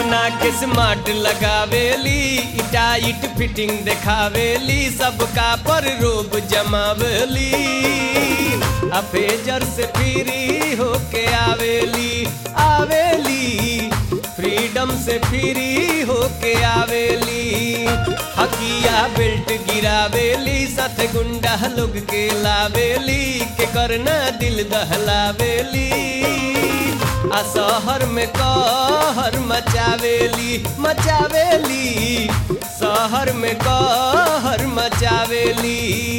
अपना के स्मार्ट लगावेली टाइट फिटिंग देखावेली सबका पर रोब जमावेली अफेजर से फ्री होके आवेली आवेली फ्रीडम से फ्री होके आवेली हकिया बेल्ट गिरावेली साथ गुंडा लोग के लावेली के करना दिल दहलावेली आ शहर में कहर मचावेली मचावेली शहर में कहर मचावेली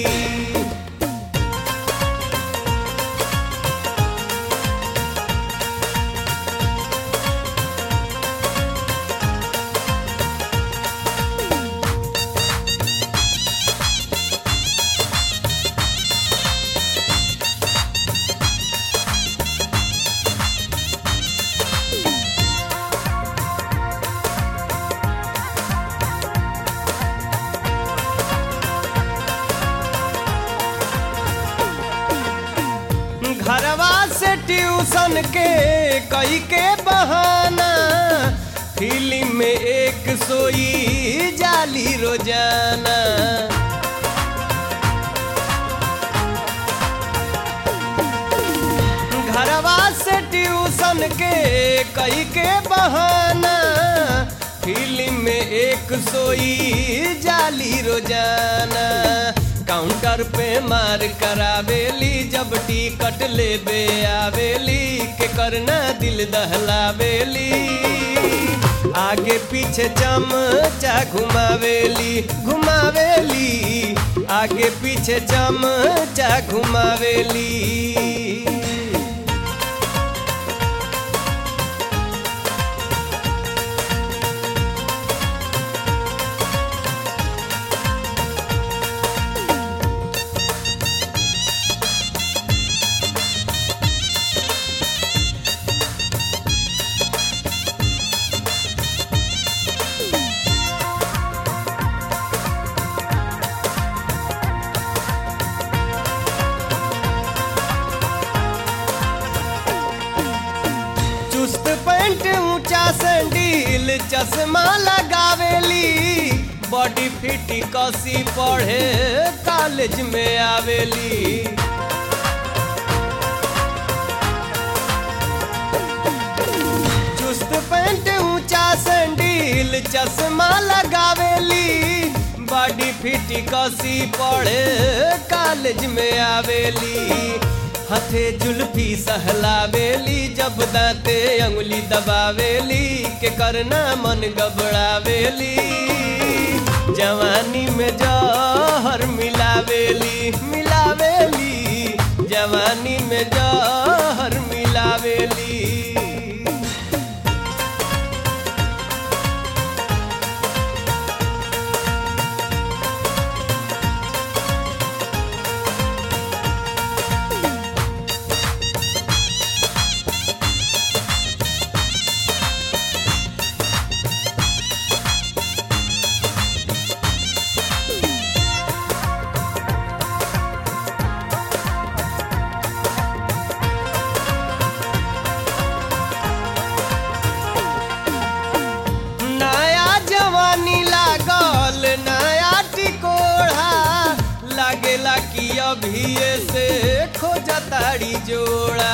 घरवा से ट्यूशन के कई के बहाना फिल्म में एक सोई जाली रोजाना घरवा से ट्यूशन के कई के बहाना फिल्म में एक सोई जाली रोजाना काउंटर पे मार करावेली जब टिकट लेबे आवेली के करना दिल दहलावेली आगे पीछे चमचा घुमावेली घुमावेली आगे पीछे चमचा घुमावेली चुस्त पैंट ऊंचा सैंडील चश्मा लगावेली बॉडी फिट कसी पढ़े कॉलेज में आवेली चुस्त पैंट ऊंचा सैंडील चश्मा लगावेली बॉडी फिट कसी पढ़े कॉलेज में आवेली हथे जुल्फी सहलावेली जब दांते अंगुली दबावेली के करना मन गबड़ावेली जवानी में जहर मिलावेली मिलावेली जवानी में जहर मिलावेली नया जवानी लागल नया टिकोढ़ा लागेला कि अभी से खोजताड़ी जोड़ा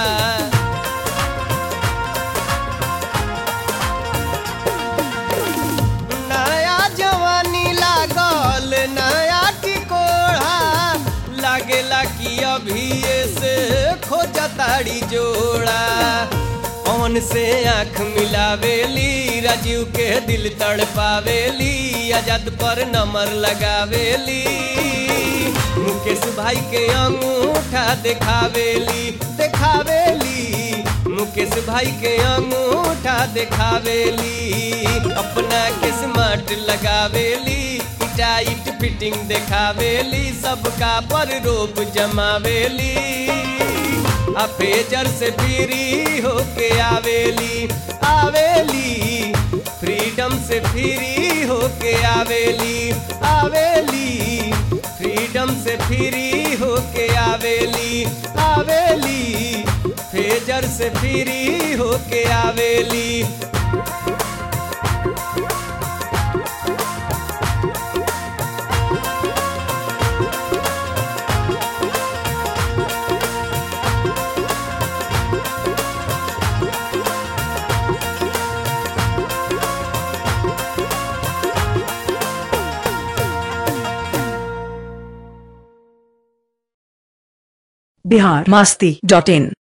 नया जवानी लागल नया टिकोढ़ा लागेला कि अभी से खोजताड़ी जोड़ा पवन से आंख मिलावेली राजीव के दिल तड़पावेली आजाद पर नंबर लगावेली मुकेश भाई के अंगूठा देखावेली देखावेली मुकेश भाई के अंगूठा देखावेली अपना के स्मार्ट लगावेली टाइट फिटिंग देखावेली सबका पर रोब जमावेली आ फेजर से फ्री होके आवेली आवेली फ्रीडम से फ्री होके आवेली आवेली फ्रीडम से फ्री होके आवेली आवेली फेजर से फ्री होके आवेली बिहार मस्ती डॉट इन